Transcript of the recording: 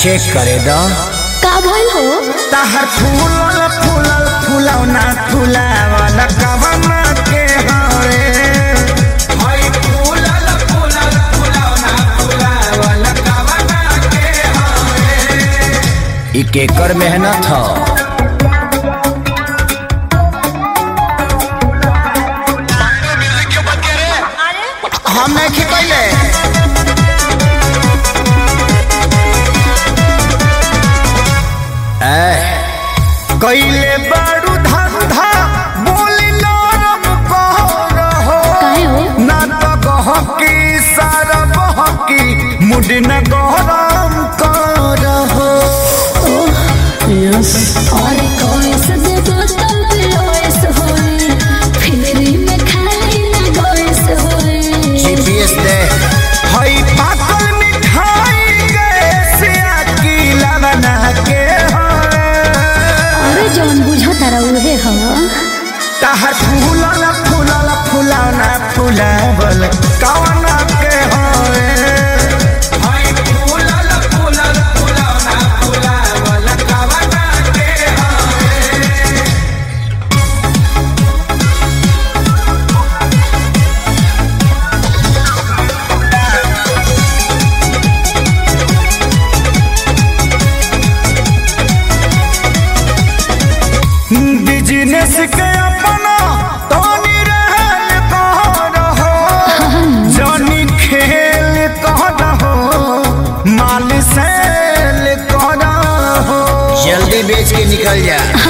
check करे दो का भइल हो तहर फूलल फूलल फूलौना फूलावल कवना के हरे हई फूलल फूलल फूलौना फूलावल कवना के हरे ई केकर मेहनत ह हम नहीं खिपैले कैले बारू धंधा बोली नरम कह रहो काहे हो ना तो गहकी सारा बहकी मुड न गरम कर रहो और कोई से दे बोतल पिलोस होए फिरी में खाली ना गोइस होए जीपीएस दे हई पाकल मिठाई गैसिया की लवना के हरे अरे जौन बुझा तारा उहे ह तहर फूलल फूलल फूलौना फूलावल कवना के होए हई फूलल फूलल फूलौना फूलावल कवना के होए बिजनेस के अपना तोनी रहल कह रहो जनी खेल कह रहो माल सेल कह रहो जल्दी बेच के निकल जा